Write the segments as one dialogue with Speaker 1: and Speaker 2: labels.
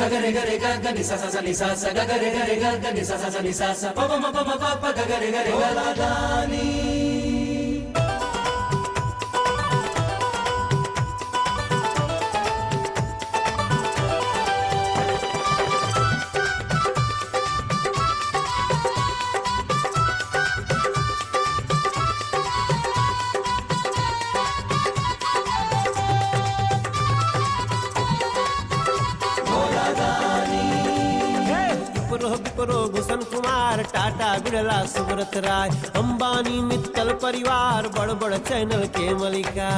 Speaker 1: గగరి గరి గగ ని స స స ని స స గగరి గరి గగ ని స స స ని స స ప ప మ ప మ ప ప గగరి గరి గలాదాని
Speaker 2: विप्रो विप्रो भूषण कुमार टाटा बिरला सुब्रत राय अंबानी मित्तल परिवार बड़ बड़ चैनल के मलिका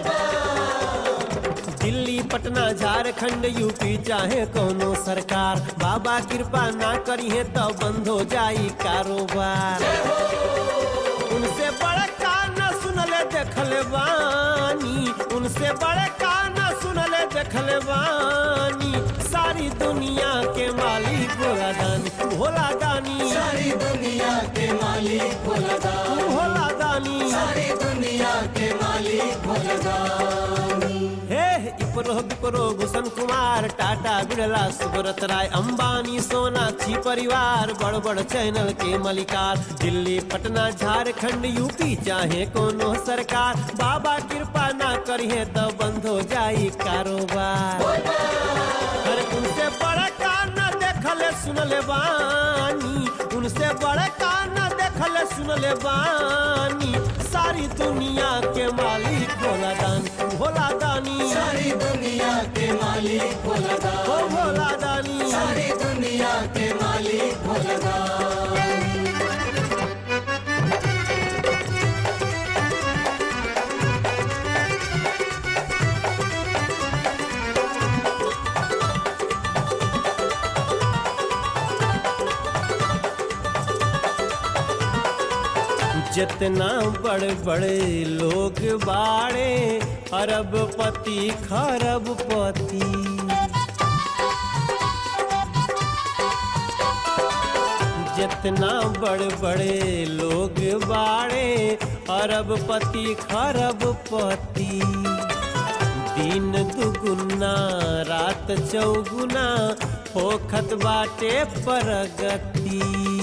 Speaker 2: दिल्ली पटना झारखंड यूपी चाहे कोनो सरकार बाबा कृपा ना करी है तो बंद हो जाई कारोबार उनसे बड़े कान सुनले देखले बानी उनसे बड़े कान सुनले देखले बानी सारी दुनिया के मालिक भोला दानी भोला दानी
Speaker 1: सारी दुनिया के मालिक भोलदानी
Speaker 2: भोला दानी
Speaker 1: सारी दुनिया के मालिक भोलदानी
Speaker 2: हे इपरो विपरो भूषण कुमार टाटा बिरला सुब्रत राय अंबानी सोनाक्षी परिवार बड़ बड़ चैनल के मलिकार दिल्ली पटना झारखंड यूपी चाहे कोनो सरकार बाबा कृपा ना करिए तो बंद हो जाई कारोबार अरे उनसे बड़ा कान देखले सुनले बानी उनसे बड़ा कान देखले सुनले बानी सारी दुनिया के मालिक भोला दानी भोला दानी
Speaker 1: सारी दुनिया के मालिक
Speaker 2: ओ
Speaker 1: भोलदानी
Speaker 2: भोला दानी
Speaker 1: सारी दुनिया के मालिक भोलदानी
Speaker 2: जितना बड़े बड़े लोग बाड़े अरबपति खरबपति जितना बड़े बड़े लोग बाड़े अरबपति खरबपति दिन दुगुना रात चौगुना होखत बाटे प्रगति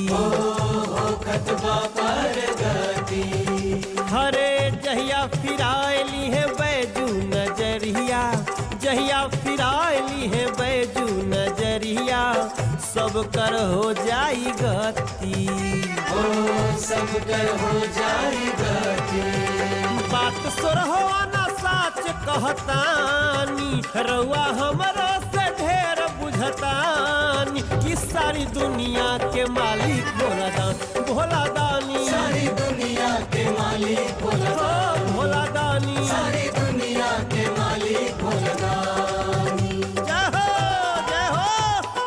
Speaker 1: खतबा पर गति
Speaker 2: हरे जहिया फिरायली है बैजू नजरिया जहिया फिरायली है बैजू नजरिया सब कर हो जाई गति
Speaker 1: ओ सब कर हो जाई गति
Speaker 2: बात सुरहो ना साच कहतानी रउआ हमरो से ढेर बुझतानी कि सारी दुनिया के मालिक भोला दान भोला दानी
Speaker 1: सारी दुनिया के मालिक
Speaker 2: ओ
Speaker 1: भोलदानी
Speaker 2: भोला दानी
Speaker 1: सारी दुनिया के मालिक भोलदानी
Speaker 2: जय हो जय हो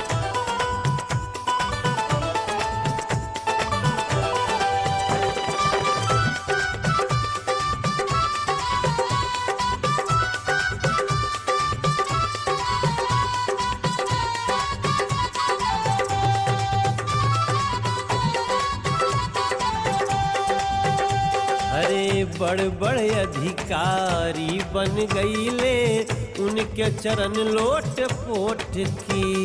Speaker 2: अरे बड़ बड़ अधिकारी बन गईले उनके चरण लोट पोट की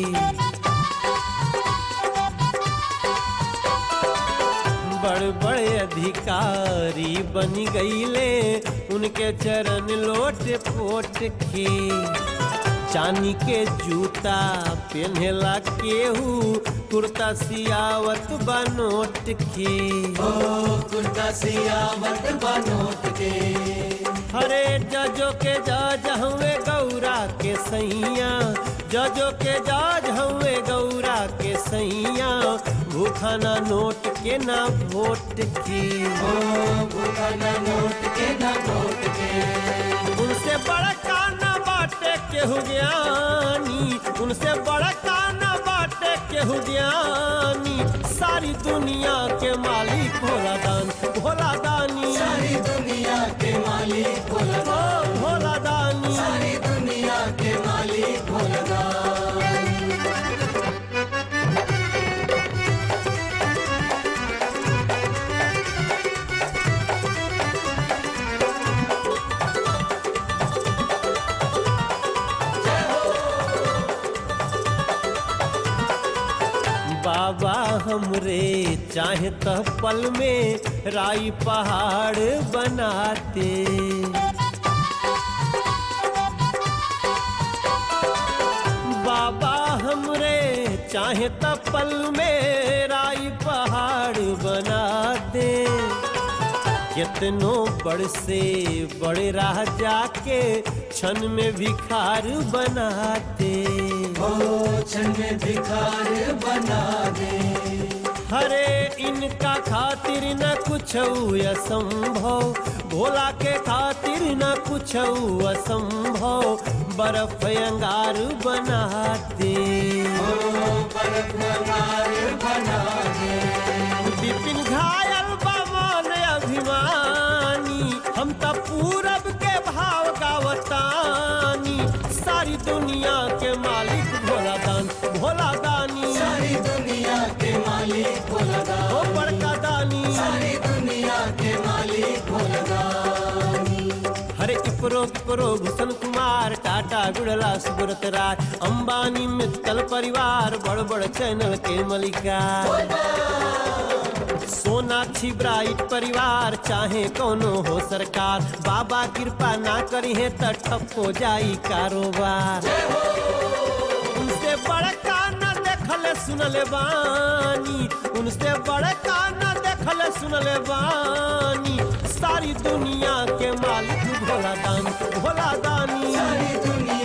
Speaker 2: बड़ बड़ अधिकारी बन गईले उनके चरण लोट पोट के चांदी के जूता पहनेला केहू कुर्ता सियावत बनोट के
Speaker 1: ओ कुर्ता सियावत बनोट के
Speaker 2: हरे जजो के जज हुए गौरा के सैया जजो के जज हुए गौरा के सैया भूखा ना नोट के ना वोट की
Speaker 1: ओ भूखा न नोट के न वोट के
Speaker 2: उनसे बड़ा काना बाटे केहू ज्ञानी उनसे बड़ा काना बाटे केहू ज्ञानी सारी दुनिया के मालिक भोला दान भोला दानी
Speaker 1: सारी दुनिया के मालिक
Speaker 2: ओ
Speaker 1: भोलदानी
Speaker 2: भोला दानी
Speaker 1: सारी दुनिया के मालिक भोलदानी
Speaker 2: बाबा हमरे चाहे तो पल में राई पहाड़ बनाते बाबा हमरे चाहे तो पल में राई पहाड़ बना दे कितनो बड़ से बड़े राह जाके क्षण में भिखार बनाते
Speaker 1: ओ क्षण में भिखार बना दे
Speaker 2: हरे इनका खातिर न कुछ असंभव भोला के खातिर न कुछ असंभव बर्फ अंगार बनाते
Speaker 1: बर्फ मंगार बना दे
Speaker 2: विपिन घायल बमन अभिमानी हम त पूरब के भाव गावतानी सारी दुनिया के मालिक भोला दान भोला दानी
Speaker 1: सारी दुनिया के मालिक भोलदा
Speaker 2: ओ बड़का दानी
Speaker 1: सारी दुनिया के मालिक भोलदा
Speaker 2: हरे इपरो पिपरो भूषण कुमार टाटा गुड़ला सुब्रत राय अंबानी मित्तल परिवार बड़ बड़ चैनल के मलिका सोनाक्षी ब्राइट परिवार चाहे कोनो हो सरकार बाबा कृपा ना करी है तो ठप हो जाई कारोबार उनसे बड़का न देखल सुनले बानी उनसे बड़का न देखल सुनले बानी सारी दुनिया के मालिक भोला दानी भोला दानी
Speaker 1: सारी दुनिया